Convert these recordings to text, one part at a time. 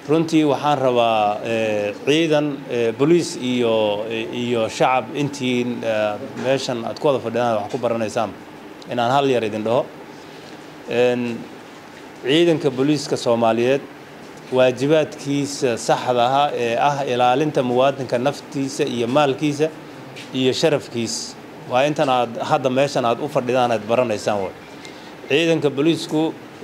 runtii waxaan rabaa ciidan boliis iyo iyo shacab intii meeshan aad ku wada fadhidaan wax ku baranaysaan inaan hal yar idin dhaho ciidanka booliiska soomaaliyeed waajibaadkiisa saxda ah ee ah ilaalinta muwaadinka naftiisa iyo maalkiisa iyo sharafkiisa waa intan aad hadda meeshan aad u fadhidaan aad baranaysaan way ciidanka booliisku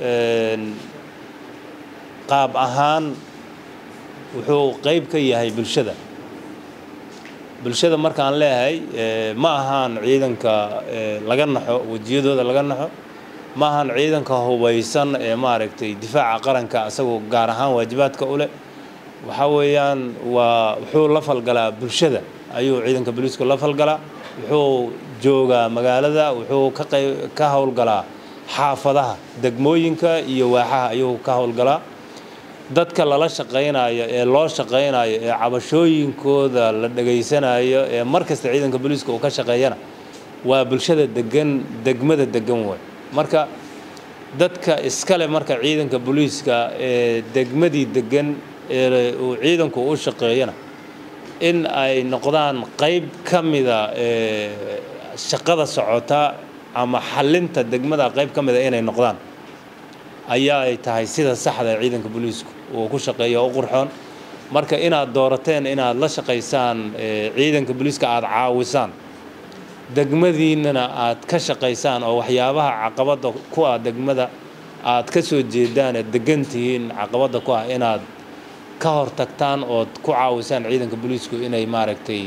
qaab ahaan wuxuu qayb ka yahay bulshada bulshada markaan leeyahay ma ahaan ciidanka laga naxo wejiyadooda laga naxo ma ahaan ciidanka hubaysan ee maaragtay difaaca qaranka asagoo gaar ahaan waajibaadka u leh waxa weeyaan waa wuxuu la falgalaa bulshada ayuu ciidanka booliisku la falgalaa wuxuu joogaa magaalada wuxuu ka qayb ka howlgalaa xaafadaha degmooyinka iyo waaxaha ayuu ka howlgalaa dadka lala shaqaynayo ee loo shaqaynayo ee cabashooyinkooda la dhegaysanayo ee mar kasta ciidanka booliiska uu ka shaqeeyana waa bulshada degan degmada degan way marka dadka iskale marka ciidanka booliiska ee degmadii degan ee uu ciidanku u shaqeeyana in ay noqdaan qayb ka mida ee shaqada socota ama xalinta degmada qayb ka mida inay noqdaan ayaa ay tahay sida saxda ee ciidanka booliisku uu ku shaqeeyo u qurxoon marka inaad doorateen inaad la shaqaysaan ciidanka booliiska aada caawisaan degmadiinnana aad ka shaqaysaan oo waxyaabaha caqabadda ku ah degmada aad ka soo jeedaan ee degan tihiin caqabadda ku ah inaad ka hortagtaan ood ku caawisaan ciidanka booliisku inay maaragtay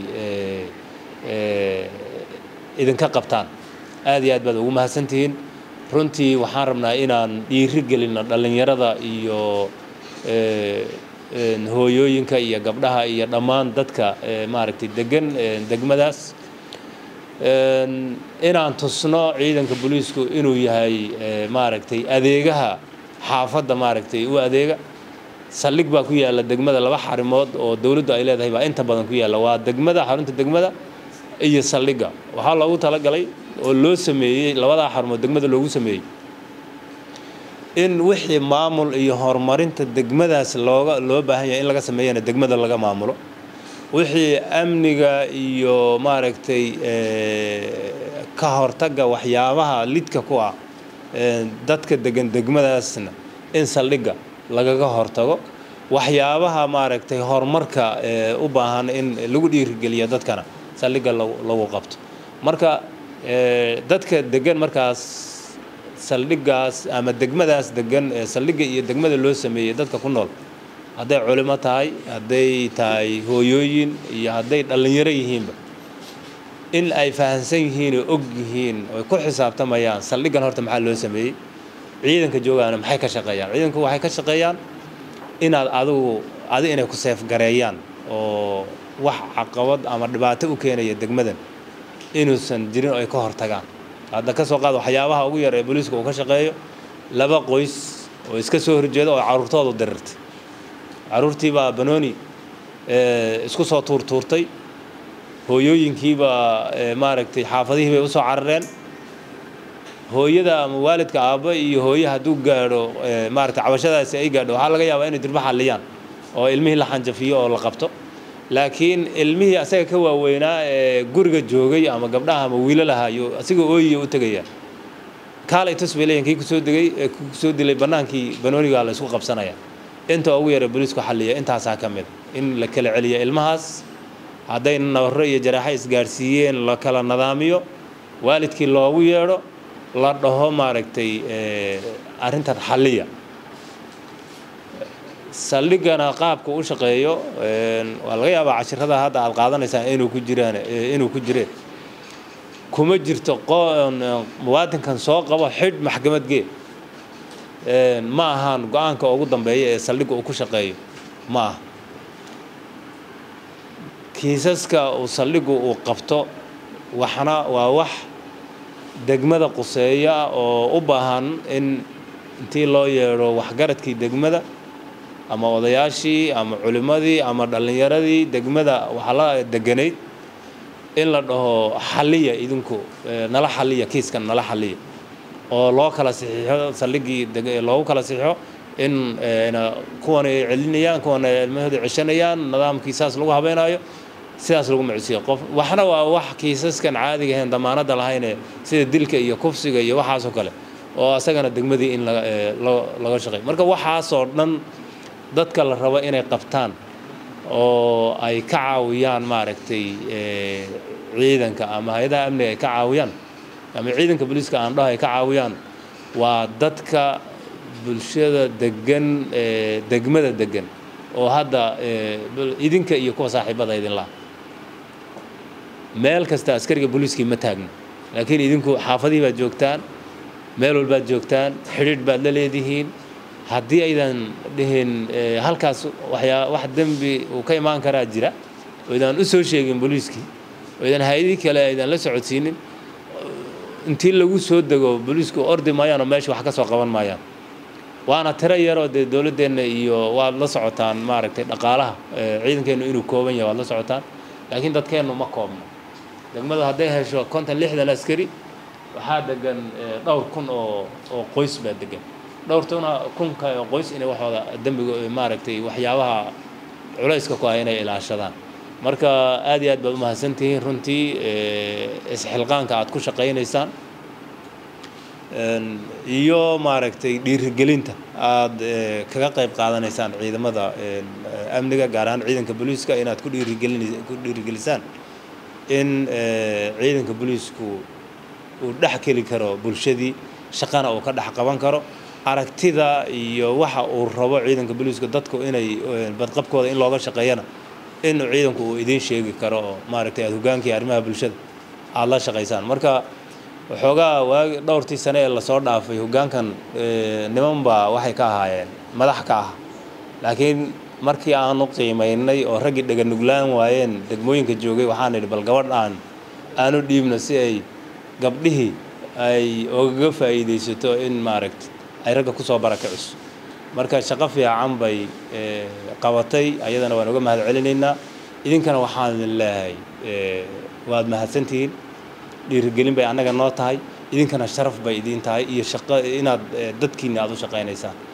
idinka qabtaan aad iyo aad baad ugu mahadsantihiin runtii waxaan rabnaa inaan dhiiri gelinno dhallinyarada iyo hooyooyinka iyo gabdhaha iyo dhammaan dadka maaragtay degan degmadaas inaan tusno ciidanka booliisku inuu yahay maaragtay adeegaha xaafadda maaragtay u adeega saldhig baa ku yaalla degmada laba xarimood oo dowladdu ay leedahay baa inta badan ku yaalla waa degmada xarunta degmada iyo saldhigga waxaa loogu talagalay oo loo sameeyey labadaa xarumood degmada loogu sameeyey in wixii maamul iyo horumarinta degmadaas looga loo baahan yahay in laga sameeyana degmada laga maamulo wixii amniga iyo maaragtay ka hortagga waxyaabaha lidka ku ah dadka degan degmadaasna in saldhigga lagaga hortago waxyaabaha maaragtay horumarka u baahan in lagu dhiirigeliyo dadkana saldhigga lagu qabto marka dadka degan markaas saldhiggaas ama degmadaas degan ee saldhigga iyo degmada loo sameeyey dadka ku nool hadday culimo tahay hadday tahay hooyooyin iyo hadday dhallinyaro yihiinba in ay fahamsan yihiin oo og yihiin oy ku xisaabtamayaan saldhiggan horta maxaa loo sameeyey ciidanka joogaana maxay ka shaqeeyaan ciidanku waxay ka shaqeeyaan inaad adigu adi inay ku seefgareeyaan oo wax caqabad ama dhibaato u keenaya degmadan inuusan jirin oo ay ka hortagaan hadda ka soo qaad waxyaabaha ugu yar ee booliiska uu ka shaqeeyo laba qoys oo iska soo horjeeda oo carruurtoodu dirirtay carruurtii baa banooni isku soo tuurtuurtay hooyooyinkiibaa maaragtay xaafadihii bay usoo carareen hooyada ama waalidka aabba iyo hooye hadduu gaadho maaragtay cabashadaasi ay gaadho waxaa laga yaabaa inay dirba xalliyaan oo ilmihii la xanjafiyo oo la qabto laakiin ilmihii asaga ka waaweynaa ee guriga joogay ama gabdhaha ama wiilalaha iyo asiga ooyiya u tegaya kaalay tus bay leeyihin kii kusoo degay kusoo dilay bannaankii banoonigaa la isku qabsanaya inta ugu yara booliisku xalliya intaasaa ka mid in la kala celiya ilmahaas hadday nabarro iyo jaraaxo isgaadhsiiyeen la kala nadaamiyo waalidkii loogu yeedho la dhaho maaragtay arrintan xalliya saldhiggana qaabka u shaqeeyo waa laga yaabaa cashirada hadda aad qaadanaysaan inuu ku jiraan inuu ku jireen kuma jirto muwaadinkan soo qabo xidh maxkamad gee ma ahaan go-aanka ugu dambeeya ee saldhigga uu ku shaqeeyo ma aha kiisaska uu saldhiggu uu qabto waxna waa wax degmada quseeya oo u baahan in intii loo yeedho waxgaradkii degmada ama odayaashii ama culimmadii ama dhallinyaradii degmada waxaa la deganayd in la dhaho xalliya idinku nala xalliya kiiskan nala xalliya oo loo kala saxiixo saldhiggii loogu kala saxiixo in kuwan ay celinayaan kuwan ay ilmahooda ceshanayaan nidaamkii saas lagu habeynayo sidaas lagu macsiyo qof waxna waa wax kiisaskan caadiga ahayn damaanadda lahayne sida dilka iyo kufsiga iyo waxaasoo kale oo asagana degmadii in laga shaqeey marka waxaasoo dhan dadka la rabo inay qabtaan oo ay ka caawiyaan maaragtay ciidanka ama hay-adaha amniga ay ka caawiyaan ama ciidanka booliiska aan dhaho ay ka caawiyaan waa dadka bulshada degan degmada degan oo hadda idinka iyo kuwa saaxiibada idinlaha meel kasta askariga booliiskii ma taagno laakiin idinku xaafadihii baad joogtaan meel walbaad joogtaan xidhiidh baad la leedihiin haddii aydan dhihin halkaas waxyaa wax dembi uu ka imaan karaa jira oo idaan u soo sheegin booliiskii oo idan hay-adii kale aydan la socodsiinin intii lagu soo dego booliisku ordi maayaan oo meesha wax ka soo qaban maayaan waana tiro yaroo dee dowladdeenna iyo waad la socotaan maaragtay dhaqaalaha ciidankeennu inuu kooban yahay waad la socotaan laakiin dadkeennu ma koobno degmadu hadday hesho konton lixdan askari waxaa degan dhowr kun oo oo qoys baa degan dhowrtuna kunka oo qoys inay waxooda dembiga maaragtay waxyaabaha culayska ku ah inay ilaashadaan marka aad iyo aad baad u mahadsantihiin runtii isxilqaanka aad ku shaqaynaysaan iyo maaragtay dhiirigelinta aad kaga qayb qaadanaysaan ciidamada amniga gaar ahaan ciidanka booliiska inaad ku dhiirigelin ku dhiirigelisaan in ciidanka booliisku uu dhex keli karo bulshadii shaqana uu ka dhex qaban karo aragtida iyo waxa uu rabo ciidanka booliiska dadku inay badqabkooda in looga shaqeeyana in ciidanku uu idiin sheegi karo oo maaragtay aad hogaankii arrimaha bulshada aada la shaqaysaan marka waxoogaa waagi dhowrtii sane ee lasoo dhaafay hoggaankan niman baa waxay ka ahaayeen madax ka ah laakiin markii aanu qiimaynay oo raggii dheganuglaan waayeen degmooyinka joogay waxaan idhi bal gabadh aan aanu dhiibno si ay gabdhihii ay ogaga faa'iidaysato in maaragta ay ragga kusoo barakiciso marka shaqo fiican bay qabatay ayadana waan uga mahad celinaynaa idinkana waxaan idin leeyahay waad mahadsantihiin dhiirigelin bay annaga noo tahay idinkana sharaf bay idiin tahay iyo shaqo inaad dadkiinna aad u shaqaynaysaan